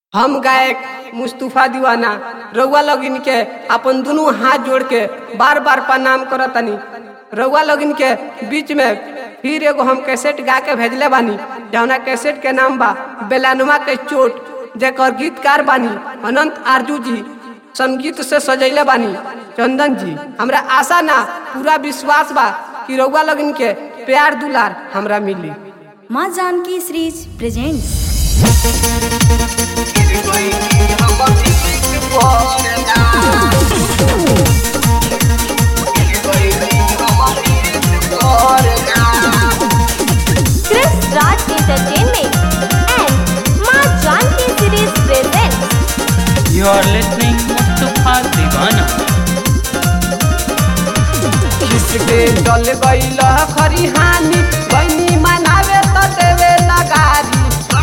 हम गायक मुस्तफा दीवाना रउआ लोगिन के अपन दुनू हाथ जोड़ के बार बार प्रणाम करतनी रउआ लोगिन के बीच में फिर एगो हम कैसेट गा के भेजले बानी जौना कैसेट के नाम बा बेलानुमा के चोट जेकर गीतकार बानी अनंत आरजू जी संगीत से सजैले बानी चंदन जी हमरा आशा ना पूरा विश्वास बा कि रउआ लोगिन के प्यार दुलार हमरा मिली माँ Janki series presents Chris Raj Entertainment and माँ Janki series presents You are listening Mustafa Divana. किसके चल गईल खरी हानि बहनी मनावे तो देवे लगारी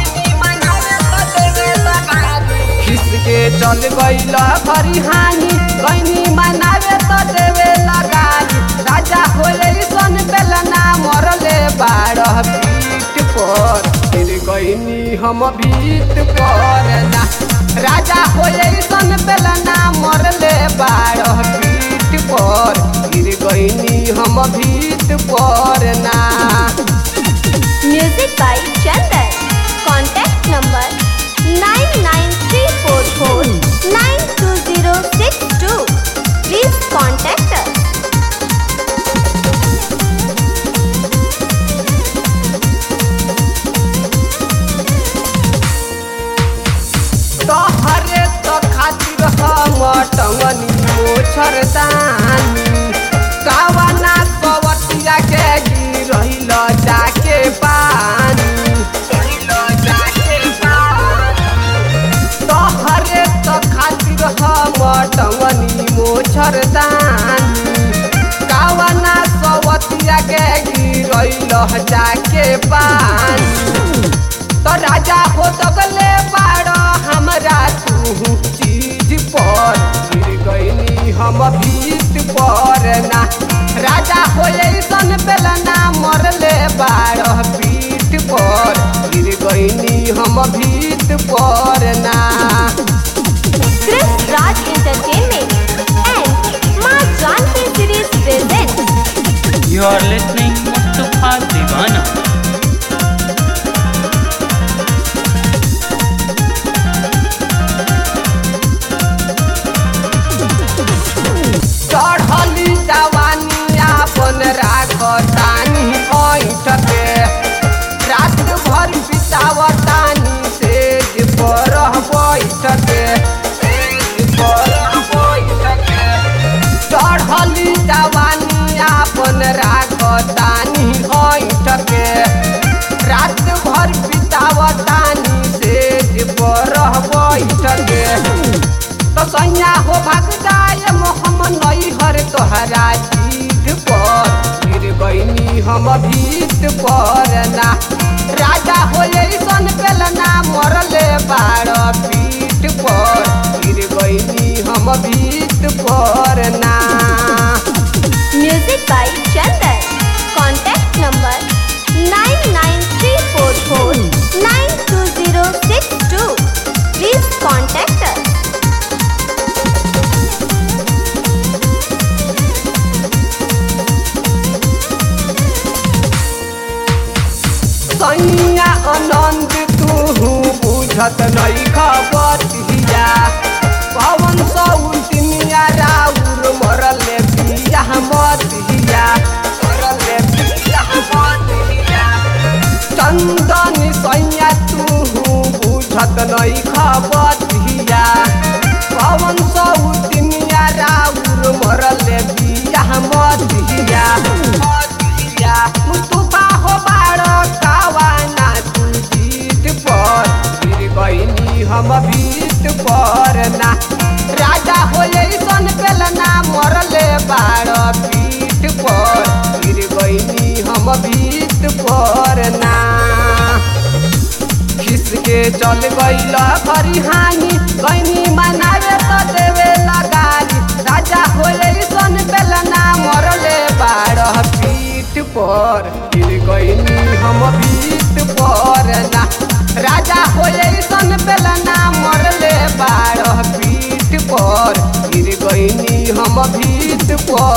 किसके चल गईल खरी हानि बहनी मनावे तो देवे लगारी राजा होले सन बेलना मरले बारह पीठ पर फिर गईनी हम भीत पर ना राजा होले सन बेलना मरले बारह पीठ पर गिर गईनी हम भीत पर ना music by Chandan contact number nine nine three four four nine two zero six two please contact अस तोहरे तो खातिर हम टंगनी मोछर दानी कावना कवटिया के गिरहिल जाके पानी तोहरे तो खातिर हम टंगनी मोछर दानी कावना कवटिया के गिरहिल जाके पानी तो राजा हो तगले बाड़ो हमरा तू चीज पर गिर गईनी हम भीत पर ना राजा हो सन बेलना मरले बाड़ो पीठ पर गिर गईनी हम भीत पर ना Chris Raj Entertainment and माँ Janki series presents You are listening Mustafa Divana. चढ़ली जवानी आपन राखतानी ऐठ के रात भर बितावतानी सेज पर बैठ के चढ़ली जवानी आपन राखतानी ऐठ के रात भर बितावतानी सेज पर बैठ के तो सैया हो भाग जाए मोहम्मद नई हर तोहरा जीत पर गिर गईनी हम भीत पर ना राजा हो सन पेलना मरले बार पीठ पर गिर गईनी हम भीत पर ना music by Chandan contact number nine nine three four four nine two zero six two please contact अस सैया आनंद तू बुझत नहीं खबर हिया पवन सौतिनिया राउर मरले पिया मत हिया मरले पिया मत हिया चंदन सैया तू बुझत नहीं खबर हिया पवन सौतिनिया राउर मरले पिया मत हिया मत हिया मुस्तफा हो बाड़ो कावाना तू जीत पर गिर गईनी हम भीत पर ना राजा हो सन पेलना मरले बाड़ो पीठ पर गिर गईनी हम भीत पर ना खिसके चल गईल खरी हानि गईनी मनावे तो देवे लगारी राजा होले सन बेलना मरले बारह पीठ पर गिर गईनी हम भीत पर ना राजा होले सन बेलना मर हम भीत पर